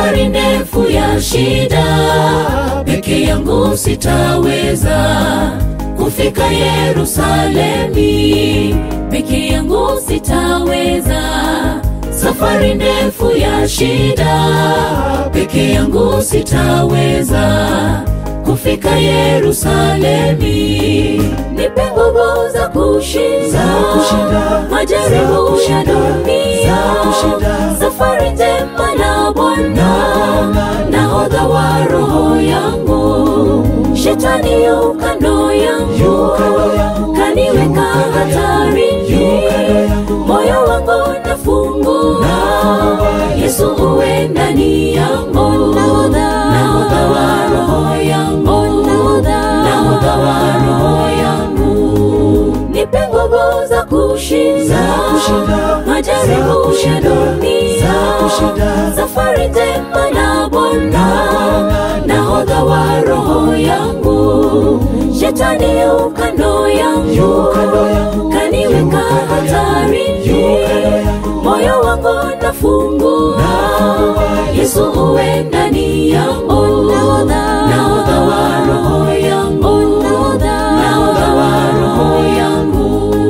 safari ndefu ya shida, peke yangu sitaweza kufika Yerusalemi, peke yangu sitaweza safari ndefu ya shida, peke yangu sitaweza kufika Yerusalemi. Nipe nguvu za kushinda, Za kushinda, majaribu za kushinda, ya dunia, za kushinda. safari njema na Bwana, nahodha wa roho yangu, shetani yu kando yangu, Yu kando yangu, kaniweka yu kando hatarini, yu kando yangu. moyo wangu nafungua, Yesu uwe ndani yangu, nahodha wa roho yangu, nahodha wa roho yangu, nipe nguvu za kushinda, Za kushinda, majaribu za kushinda, ya dunia, za kushinda. safari njema na Bwana, nahodha wa roho yangu, shetani yu kando yangu, Yu kando yangu, kaniweka yu kando yangu, hatarini, yu kando yangu. moyo wangu nafungua, Yesu uwe ndani yangu, nahodha wa roho yangu, nahodha wa roho yangu.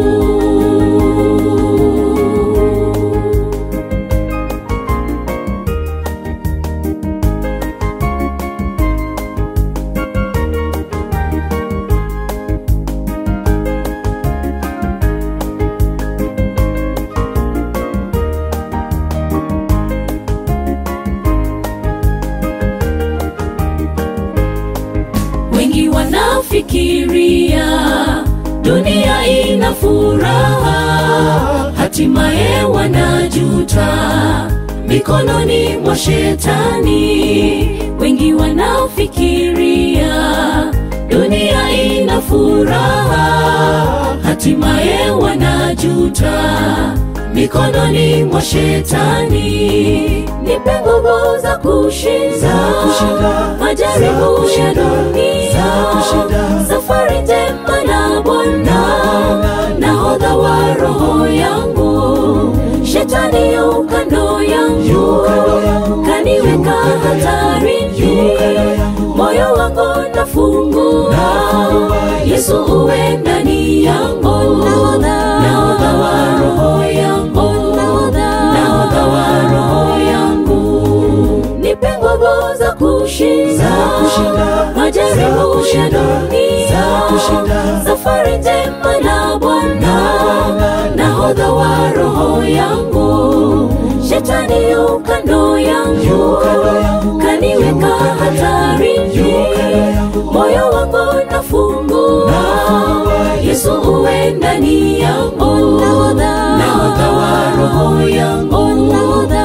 Wengi wanafikiria dunia ina furaha, hatimaye wanajuta mikononi mwa shetani. Wengi wanafikiria dunia ina furaha, hatimaye wanajuta mikononi mwa shetani. Nipe nguvu za kushinda, Za kushinda, majaribu za kushinda, ya dunia, za kushinda. safari njema na Bwana, nahodha wa roho yangu, shetani yu kando yangu, Yu kando yangu, kaniweka yu kando yangu, hatarini, yu kando yangu. moyo wangu nafungua, Yesu uwe ndani yangu, nahodha wa roho yangu, nahodha wa roho yangu, nipe nguvu za kushinda, Za kushinda, majaribu za ya kushinda, dunia, za kushinda. safari njema na Bwana, nahodha wa roho yangu, shetani yu kando yangu, Yu kando yangu, kaniweka yu kando yangu, hatarini, yu kando yangu. moyo wangu nafungua, Yesu uwe ndani yangu, nahodha wa roho yangu,